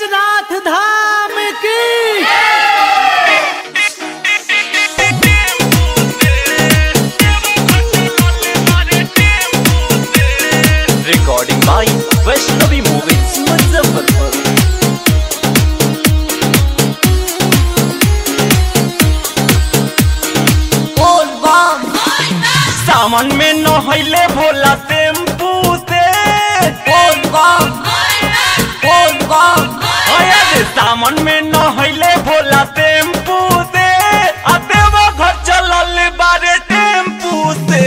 बैजनाथ धाम की recording by Vaishnavi Movies Muzaffarpur. बोल बम सावन में नहैले भोला टेम्पू से बोल बम बोल बम अया रे सावन में नहैले भोला टेम्पू से आ देवा घर चलल बारे टेम्पू से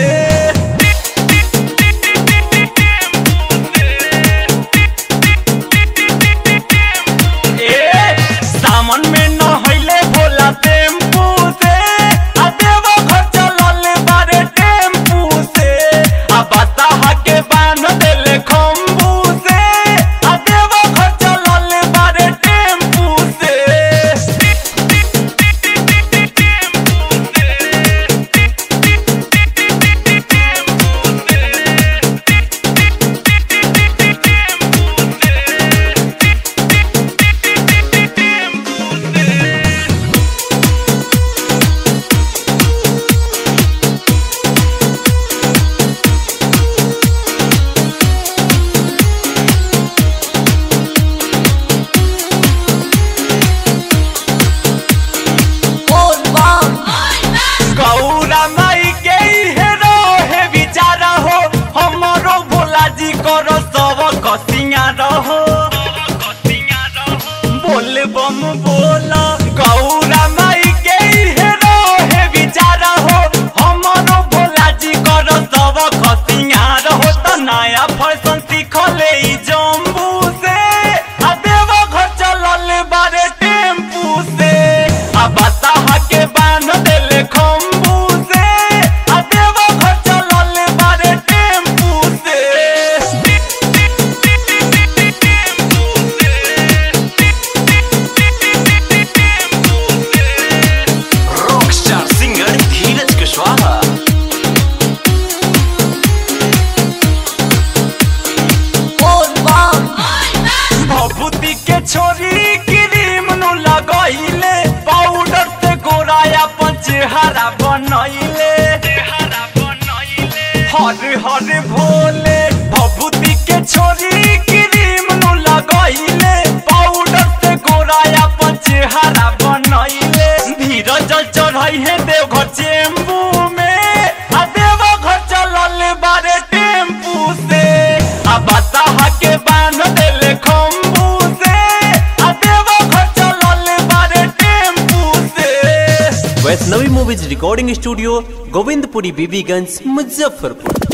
ए सावन में नहैले भोला टेम्पू से आ देवा घर चलल बारे टेम्पू से आ बताहा के बांध देले खम्बू से आ देवा घर चलल बारे टेम्पू से बोल बम गौरा माई के हे रहे विचारा हो हमरो भोला जी करो सब कसिया रहो बोल बम बोला गौरा माई के हे रहे विचारा हो हमरो भोला जी करो सब कसिया रहो त नया फैशन सीखले ई जम्बू से आ देवा घर चलल बारे टेम्पू से आ बताहा के बांध देले खम्बू से आ देवा घर चलल बारे टेम्पू से रॉकस्टार सिंगर धीरज कुशवाहा बोल बम भभूति के छोरी क्रीम नु लगैले पाउडर से गोराया पंचहरा बनैले हर हर भोले भभूति के छोरी क्रीम नु लगैले पाउडर से गोराया पंचहरा बनैले धीरज चढ़ै है देवघर चेम्बू में आ देवघर चलल बारे टेम्पू से आ बताहा के बांध देले खम्बू से आ देवघर चलल बारे टेम्पू से Vaishnavi movies recording studio Govindpuri Bibiganj Muzaffarpur